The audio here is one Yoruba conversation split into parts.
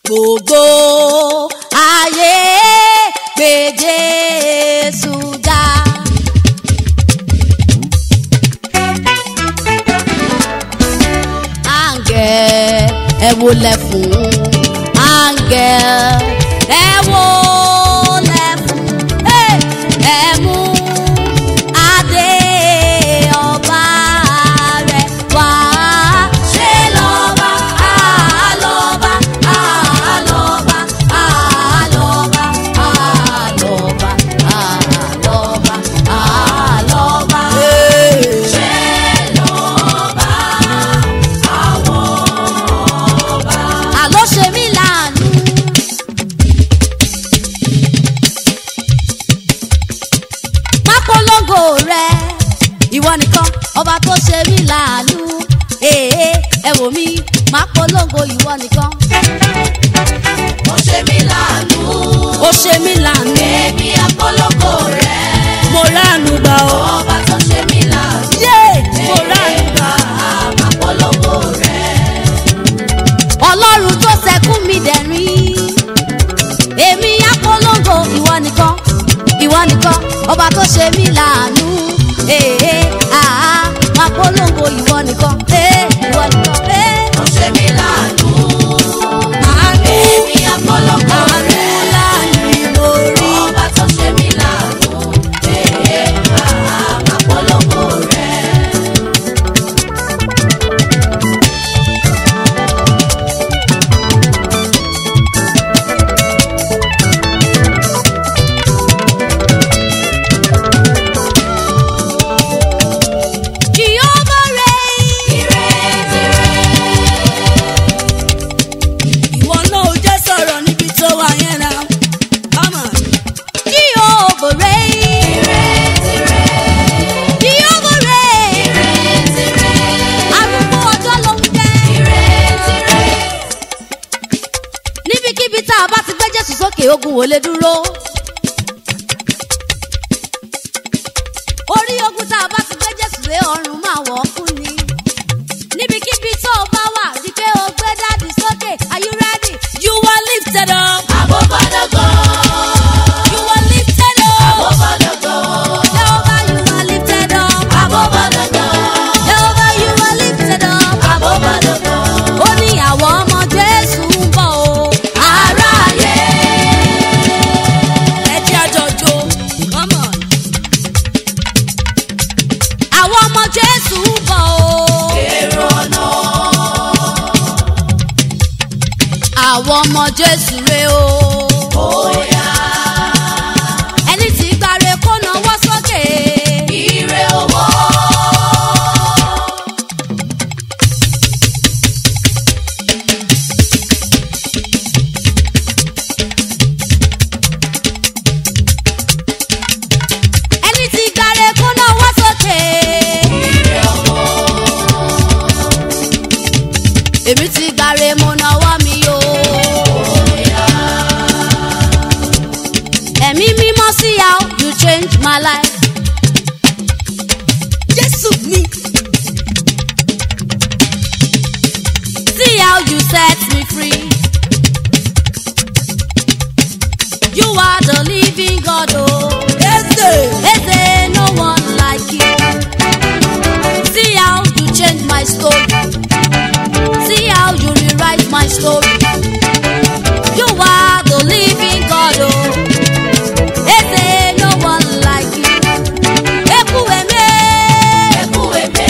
gbogbo ayé gbé Jésù ga. Áńgẹ̀ ẹ wólẹ̀ fún áńgẹ̀ ẹ wólẹ̀ fún Hey! ẹ mú adé ọba rẹ̀ wá. Ṣé lọ́ba àlọ́ba àlọ́ba àlọ́ba àlọ́ba àlọ́ba àlọ́ba. Ṣé lọ́ba àwọn ọba. Àlọ́ ṣe mí láàánú. má polongo rẹ ìwọ nìkan ọba tó ṣe mí láàánú èè ẹ wò mí má polongo ìwọ nìkan. ó ṣe mí láàánú. ó ṣe mí láàánú èmi àpọ́lọ́kọ rẹ̀. mo ránu gbà ó. ọba tó ṣe mí láàánú. yé mo ránu gbà. àpọ́lọ́kọ rẹ̀. ọlọ́run tó ṣẹkún mi dẹ̀rín èmi á polongo ìwọ nìkan ìwọ nìkan ọba tó ṣe mí láàánú èè àá má polongo ìwọ nìkan èè ìwọ nìkan èè. ó ṣe mí láàánú. àánú èmi àpọ́lọ́kọ àánú rẹ̀. láàánú mo rí. ọba tó ṣe mí láàánú. èé àpọ́lọ́kọ rẹ̀. Jehovah reign. Ìwọ náà ò jẹ́ sọ̀rọ̀ níbi tó wà yẹn náà. Come on. Jehovah reign. Jehovah reign. Arúgbó ọjọ́ ló ń jẹ́. Níbikíbi tá a bá ti gbé Jésù sókè ogun ò lè dúró. Orí ogun tá a bá ti gbé Jésù lé ọrùn máa wọ̀ ọ́ kú ni. Níbikíbi tó o bá wà rí pé o gbé dáàdì sókè. Are you ready? You are lifted up. Àbọ̀bọ̀dọ̀gọ̀. You are lifted up. Àbọ̀bọ̀dọ̀gọ̀. Jehovah, you are lifted up. Àbọ̀bọ̀dọ̀gọ̀. Jehovah, you are lifted up. Àbọ̀bọ̀dọ̀gọ̀. Ó ní àwọn ọmọ Jésù ń bọ̀ o. Aráyé. Ẹ jẹ́ àjọjò. Come on. Àwọn ọmọ Jésù ń bọ̀ o. Èrò ọ̀nà. Àwọn ọmọ Jésù rè o. Bóyá. Ẹni tí gbàre kó nawọ́ sókè. Ire owó. Ẹni tí gbàre kó nawọ́ sókè. Ire owó. Èmi ti gbàre mo nawọ́ mi o. Bóyá. Ẹ̀mí mímọ́ sí how you change my life. Jésù mi. See how you set me free. You are the living God, oh. Eze. Eze, no one like you. See how you change my story. See how you rewrite my story. You are the living God, oh. Eze, no one like you. Ekwueme. Ẹkú èmé.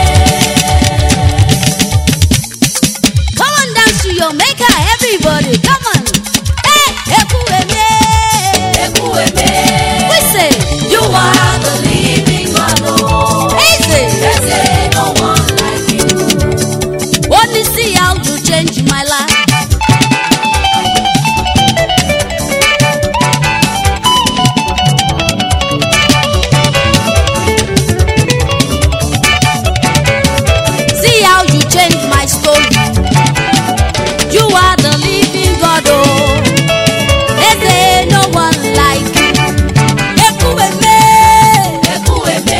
Come on dance to your maker, everybody. Come on. Hey, Ekwueme. Ẹkú èmé. We say, You are the living God, oh. Eze. There's no one like you. Only see how you change my life. See how you change my story. You are the living God, oh. Eze, no one like you. Ekwueme. Ẹkú èmé.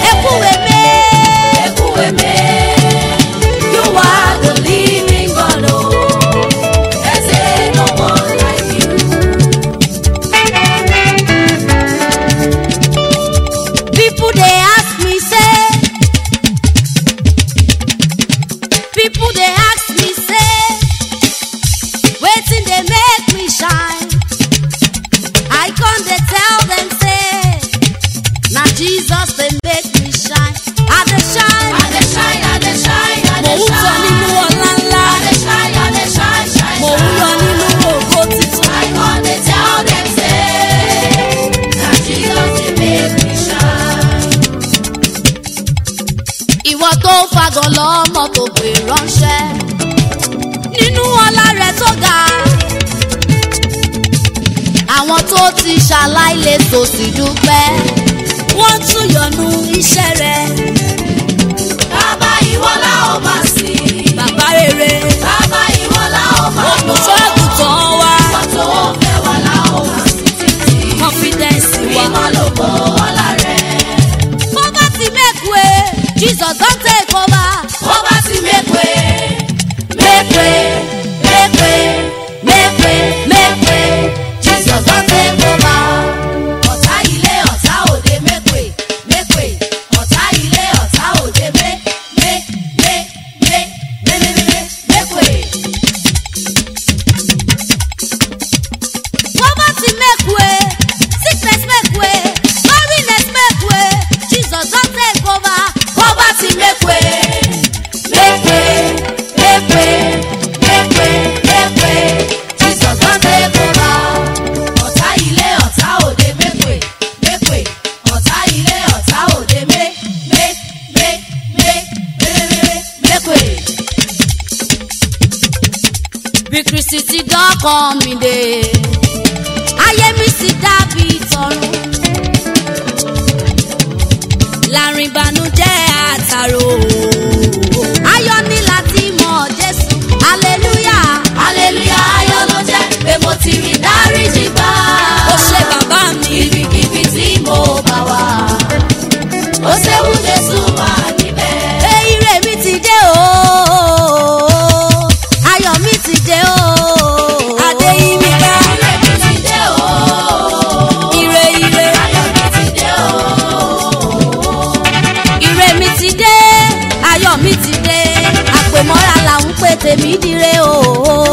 Ekwueme. Ẹkú èmé. You are the living God, people dey ask me say wetin dey make me shine i con dey tell dem say na jesus dey make me shine i dey shine I dey shine, I dey shine, I mò dey ń sọ nínú shine. ọlá ńlá I dey shine, I dey shine, shine, mò ń yọ shine. nínú ògo titun I con dey tell them say, na Jesus dey make me shine. ìwọ tó fagàn lọ́mọ tó pè ránṣẹ́ nínú ọlá rẹ̀ tó ga àwọn tó ti ṣaláìlè tó sì dúpẹ́ wọ́n tún yọnu iṣẹ́ rẹ̀ Bàbá ìwọ la ó máa sìn. bàbá rere Bàbá ìwọ la ó máa lọ. olùṣọ́àgùtàn wa Ìwọ tó fẹ́ wa la ó máa sìn títí. confidence wa. Mímọ́ ló bọ́ ọlá rẹ̀. poverty make way jesus don take over. Bó bá ti make way, make way, make way, make way, make way. Jesus don take over. Ọ̀tá ilé ọ̀tá òde make way, make way. Ọ̀tá ilé ọ̀tá òde make, make, make, make, make, make, make, make way. poverty make way sickness make way loneliness make way jesus don take over. Bó bá ti make way, make way, make way, make way, make way. Jesus don take over. Ọ̀tá ilé ọ̀tá òde make way, make way. Ọ̀tá ilé ọ̀tá òde make, make, make, make, make, make, make way. bí kristi ti dọ́kàn mi dé ayé mi sì dàbí tọrùn láàrin ìbànújẹ́ àtàrò ayọ̀ ní láti mọ̀ jésù hallelujah Hallelujah ayọ̀ ló jẹ́ pé mo ti rí dáríjì gbà. ó ṣe bàbá mi Ibikíbi tí mo bá wà, ó ṣeun Jésù wà níbẹ̀. Ire mi ti dé o, ayọ̀ mi ti dé o, adé imi ká. Ire mi ti dé o. Ire ire, Ayọ̀ mi ti dé o. ire mi ti dé, ayọ̀ mi ti dé, àpèmọ́ra là ń pè tèmi dire o.